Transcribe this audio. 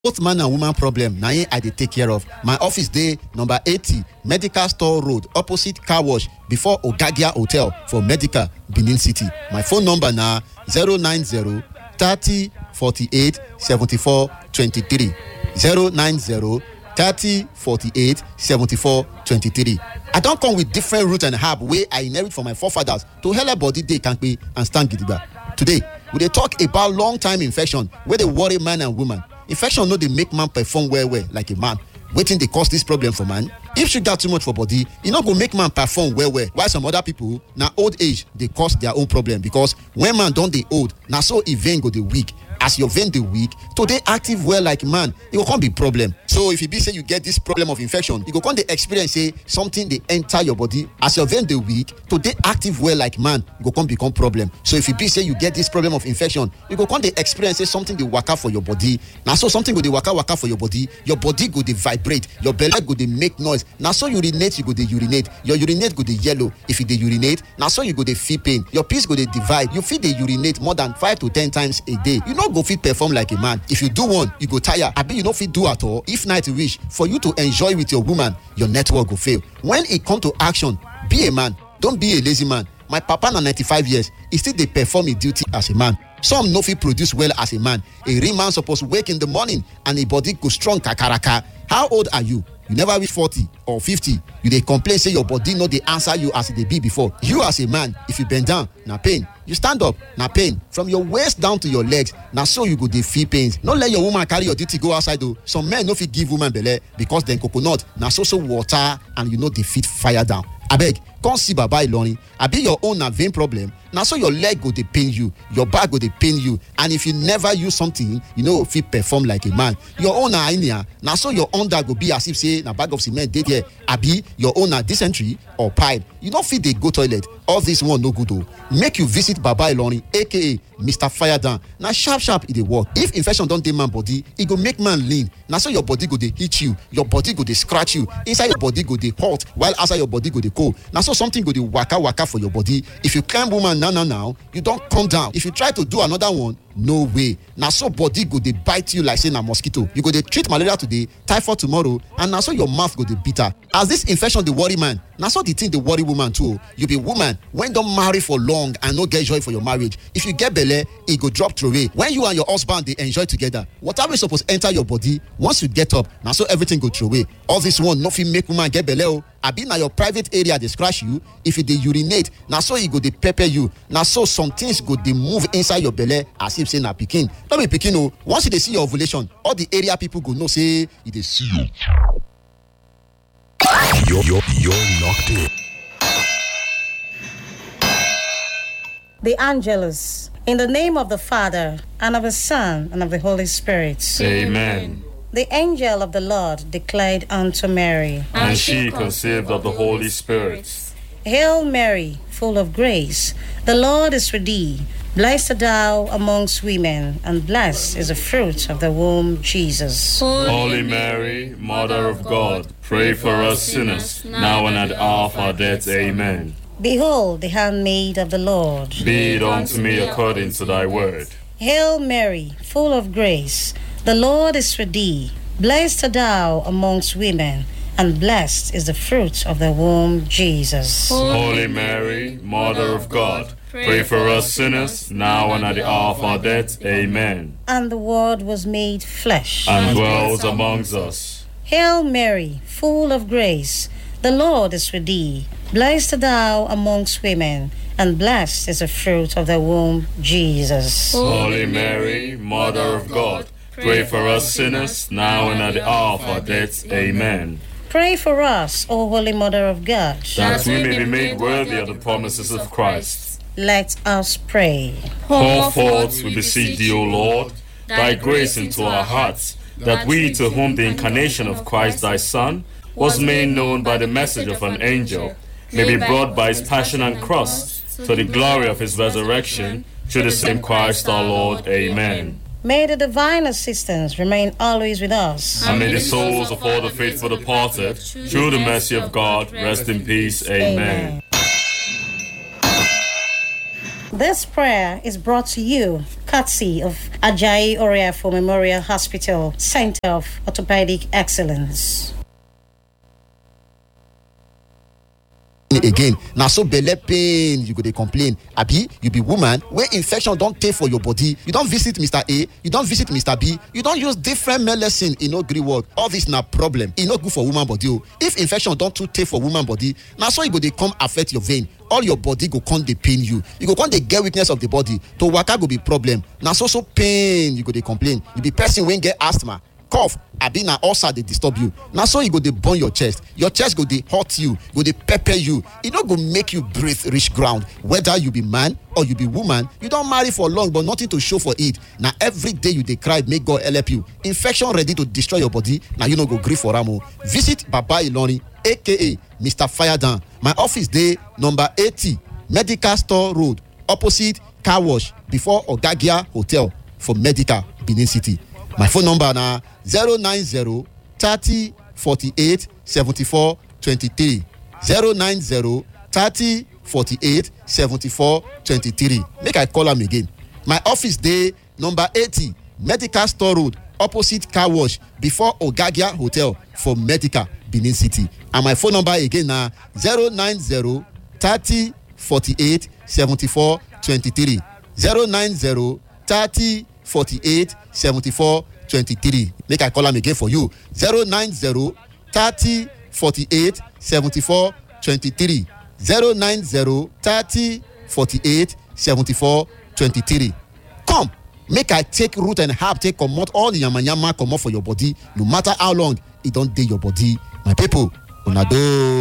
both man and woman problem na im i dey take care of my office dey number eighty medical store road opposite car wash before ogagia hotel for medical benin city my phone number na zero nine zero thirty forty-eight seventy-four twenty-three zero nine zero thirty forty-eight seventy-four twenty-three i don come with different root and herb wey i inherit from my forefathers to helep body dey kampe and stand gidigba today we dey talk about long time infection wey dey worry man and woman infection no dey make man perform well well like a man wetin dey cause dis problem for man if sugar too much for body e no go make man perform well well while some other people na old age dey cause their own problem because when man don dey old na so e vein go dey weak as your vein dey weak to dey active well like man e go come be problem so if e be say you get this problem of infection you go come dey experience say something dey enter your body as your vein dey weak to dey active well like man go come become problem so if e be say you get this problem of infection you go come dey experience say something dey waka for your body na so something go dey waka waka for your body your body go dey vibrate your belle go dey make noise na so urinate you go dey urinate your urinate go dey yellow if you dey urinate na so you go dey feel pain your piss go dey divide you fit dey urinate more than five to ten times a day you no go fit perform like a man if you do one you go tire abi you no fit do at all if night reach for you to enjoy with your woman your network go fail when e come to action be a man don be a lazy man my papa na ninety-five years e still dey perform im duty as a man some no fit produce well as a man a real man suppose wake in the morning and im body go strong kakaraka how old are you you never reach forty or fifty you dey complain say your body no dey answer you as e dey be before you as a man if you bend down na pain you stand up na pain from your waist down to your legs na so you go dey feel pains no let your woman carry your duty go outside o some men no fit give woman belle because dem coconut na so so water and you no dey fit fire down abeg come see baba ilorin abi your own na vein problem na so your leg go dey pain you your back go dey pain you and if you never use something you no go fit perform like a man your own na hernia na so your under go be as if say na bag of cement dey there abi your own na dysentery or pipe you no fit dey go toilet all this one no good o make you visit baba ilorin aka mr firedown na sharp sharp e dey work if infection don dey man body e go make man lean na so your body go dey hit you your body go dey scratch you inside your body go dey hot while outside your body go dey cold na so something go dey waka waka for your body if you climb woman now now now you don come down if you try to do another one no way na so body go dey bite you like say na mosquito you go dey treat malaria today typhoid tomorrow and na so your mouth go dey bitter as this infection dey worry man na so the thing dey worry woman too o you be woman wey don marry for long and no get joy for your marriage if you get belle e go drop throway when you and your husband dey enjoy together water wey suppose enter your body once you get up na so everything go throway all this one no fit make woman get belle o abi na your private area dey scratch you if you dey urinate na so e go dey pepper you na so some things go dey move inside your belle as if say na pikin no be pikin o once you dey see your ovulation all the area people go know say you dey see you. You're, you're, you're locked in. The Angelus. In the name of the Father, and of the Son, and of the Holy Spirit. Amen. The angel of the Lord declared unto Mary, And she conceived of the Holy Spirit. Hail Mary, full of grace, the Lord is with thee. Blessed art thou amongst women, and blessed is the fruit of the womb, Jesus. Holy Mary, Mother of God, pray for us sinners, now and at the hour of our death. Amen. Behold, the handmaid of the Lord. Be it unto me according to thy word. Hail Mary, full of grace, the Lord is with thee. Blessed art thou amongst women, and blessed is the fruit of the womb, Jesus. Holy Mary, Mother of God, pray for us sinners, now and at the hour of our death. Amen. And the Word was made flesh. And dwells amongst us. Hail Mary, full of grace, the Lord is with thee. Blessed art thou amongst women, and blessed is the fruit of the womb, Jesus. Holy Mary, Mother of God, pray for us sinners, now and at the hour of our death. Amen. Pray for us, O Holy Mother of God. That we may be made worthy of the promises of Christ. Let us pray. Pour forth, we beseech thee, O Lord, thy grace into our hearts, that we, to whom the incarnation of Christ thy Son was made known by the message of an angel, may be brought by his passion and cross to the glory of his resurrection, through the same Christ our Lord. Amen. May the divine assistance remain always with us. And may the souls of all the faithful departed, through the mercy of God, rest in peace. Amen. This prayer is brought to you courtesy of Ajayi Oriafo Memorial Hospital, Center of Orthopedic Excellence. again na so belle pain you go dey complain abi you be woman wey infection don tey for your body you don visit mr a you don visit mr b you don use different medicine e no gree work all this na problem e no good for woman body o if infection don too tey for woman body na so e go dey come affect your vein all your body go come dey pain you you go come dey get weakness of the body to waka go be problem na so so pain you go dey complain you be person wey get asthma cough abi na ulcer dey disturb you na so e go dey burn your chest your chest go dey hurt you go dey pepper you e no go make you breathe reach ground whether you be man or you be woman you don marry for long but nothing to show for it na every day you dey cry make god help you infection ready to destroy your body na you no go gree for am o visit baba ilorin aka mr firedown my office dey number eighty medical store road opposite car wash before ogagia hotel for medical benin city my phone number na zero nine zero thirty forty-eight seventy-four twenty-three zero nine zero thirty forty-eight seventy-four twenty-three make i call am again my office dey number eighty medical store road opposite car wash before ogagia hotel for medical benin city and my phone number again na zero nine zero thirty forty-eight seventy-four twenty-three zero nine zero thirty forty-eight seventy-four twenty-three make i call am again for you zero nine zero thirty forty-eight seventy-four twenty-three zero nine zero thirty forty-eight seventy-four twenty-three come make i take root and herb take comot all the yamayama comot for your body no matter how long e don dey your body my people una doh.